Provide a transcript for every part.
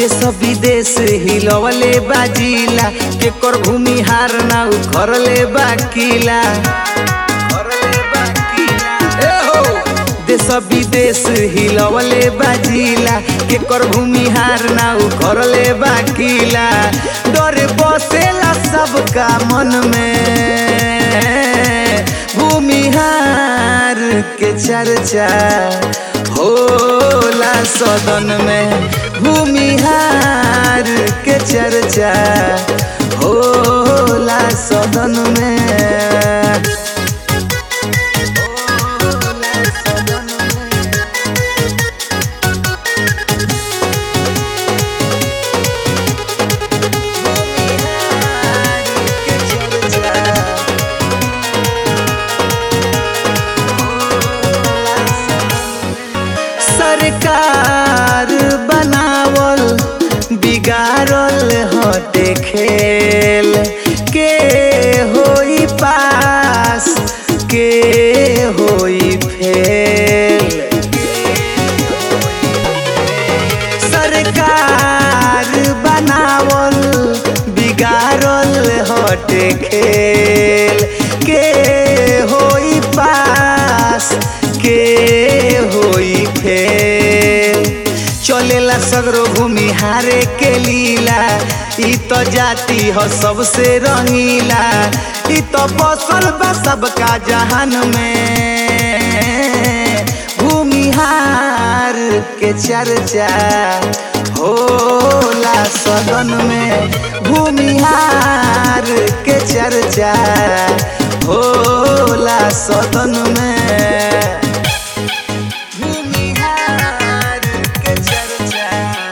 देश विदेश हिलवले बाजिला केकर भूमिहार ना उखरले बाकिला ए हो देश विदेश हिलवले बाजिला केकर भूमिहार ना उखरले बाकिला डर बसेला सबका मन में भूमिहार के चर्चा होला सदन में भूमिहार के चर्चा होला सदन में होला सदन में भूमिहार के चर्चा सरकार बनावल बिगाड़ल हटे खेल के होई पास के होई फेल सरकार बनावल बिगाड़ल हटे खेल के होई पास के होई फेल चलेला सगरो भूमि हारे के लीला ई तो जाति हो सबसे रंगीला ई तो बसल बा सबका जहान में भूमिहार के चर्चा होला सदन में भूमिहार के चर्चा होला सदन में भूमिहार के चर्चा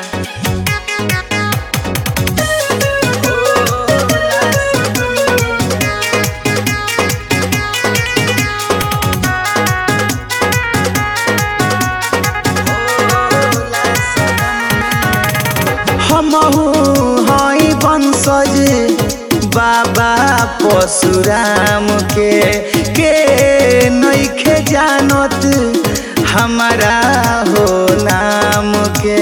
होला सदन में हमहू हई वंशज बाबा परशुराम के के नइखे जानत हमारा हो नाम के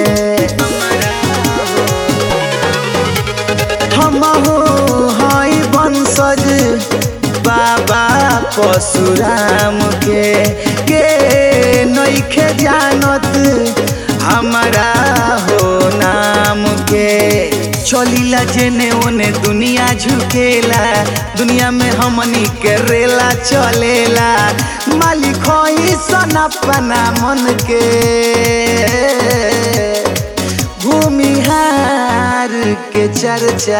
हमहू हई वंशज बाबा परशुराम के के नइखे जानत हमारा हो नाम के चलीला जेने ओने दुनिया झुकेला दुनिया में हमनी के रेला चलेला मालिक होई सन अपना मन के भूमिहार के चर्चा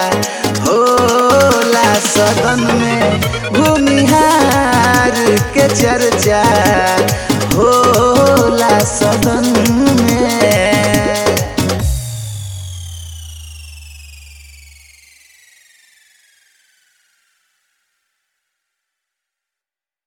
होला सदन में भूमिहार के चर्चा होला